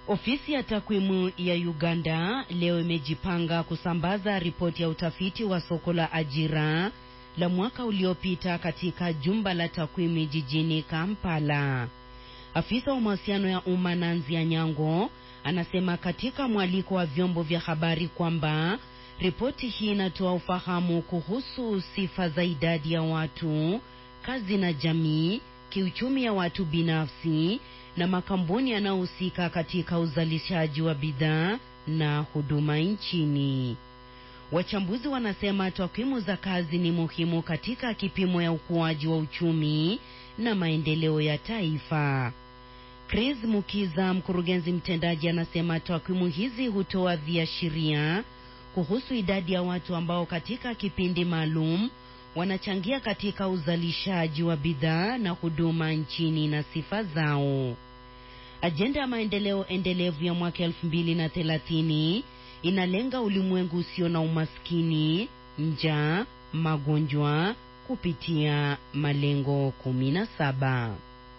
Ofisi ya takwimu ya Uganda leo imejipanga kusambaza ripoti ya utafiti wa soko la ajira la mwaka uliopita katika jumba la takwimu jijini Kampala. Afisa wa mawasiliano ya umma Nanzi Anyango anasema katika mwaliko wa vyombo vya habari kwamba ripoti hii inatoa ufahamu kuhusu sifa za idadi ya watu, kazi na jamii, kiuchumi ya watu binafsi na makampuni yanayohusika katika uzalishaji wa bidhaa na huduma nchini. Wachambuzi wanasema takwimu za kazi ni muhimu katika kipimo ya ukuaji wa uchumi na maendeleo ya taifa. Chris Mukiza, mkurugenzi mtendaji, anasema takwimu hizi hutoa viashiria kuhusu idadi ya watu ambao katika kipindi maalum wanachangia katika uzalishaji wa bidhaa na huduma nchini na sifa zao. Ajenda ya maendeleo endelevu ya mwaka elfu mbili na thelathini inalenga ulimwengu usio na umaskini, njaa, magonjwa kupitia malengo kumi na saba.